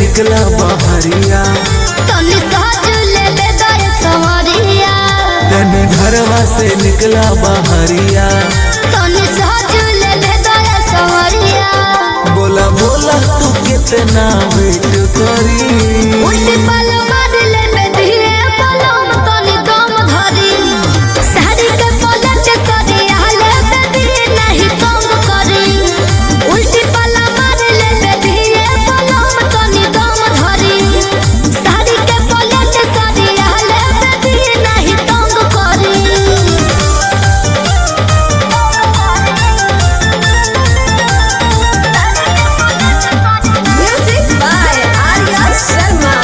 निकला बहरिया तनी सहज ले ले दर सवरिया तने घरवा से निकला बहरिया तनी सहज ले ले दर सवरिया बोला बोला तू कितना वेट करी उल्टी पल मार ले में धीरे पलम तनी दम धरी साड़ी के पलट सरिया ले में धीरे नहीं तंग करी उल्टी पल मार ले में धीरे पलम तनी दम धरी साड़ी के पलट सरिया ले में धीरे नहीं तंग करी Music by Arya Sharma.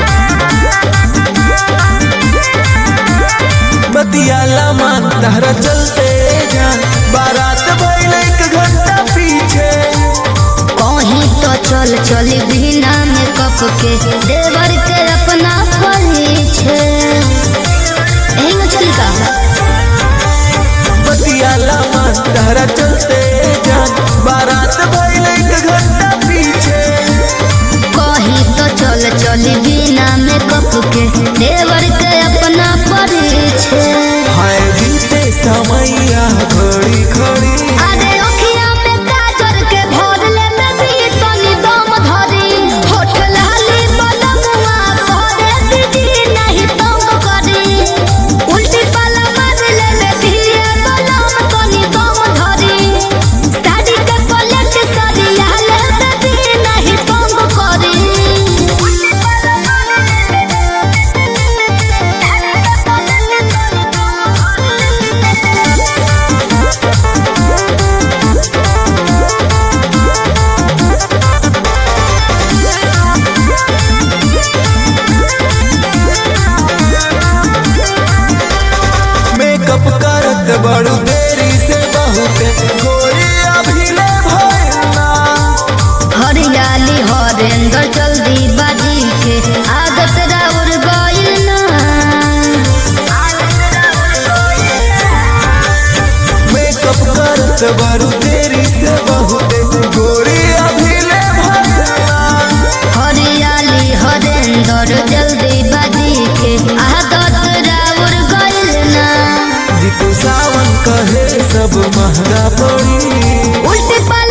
बतियाला मान तहरा चलते जान बारात भइल एक घंटा पीछे कहीं तो चल चल बिना मेकअप के देवर के अपना परिछे एही में चली का बतियाला मान तहरा चलते जान बारात भइल एक घंटा पीछे कहीं तो चल चल बिना मेकअप के देवर के अपना परिछे हाय बीते समैया घड़ी घड़ी अरे ओखिया में काजर के भर ले में भी तनी दम धरी होठ लाली बलमुआ भरे दीदी नहीं तंग करी उल्टी पल मार ले में धीरे बलम तनी दम धरी साड़ी के पलट सरिया ले में भी नहीं तंग करी उल्टी पल मार ले मेकअप करत बड़ू देरी से बहुत गोरी अभी ले भइला हरियाली हरेंद्र जल्दी बाजी के आदत राउर गइल ना मेकअप करत बड़ू देरी से बहुत गोरी अभी ले भइला हरियाली हरेंद्र जल्दी बाजी के आदत राउर गइल ना जीतू सावन कहे सब महंगा पड़ी उल्टी पर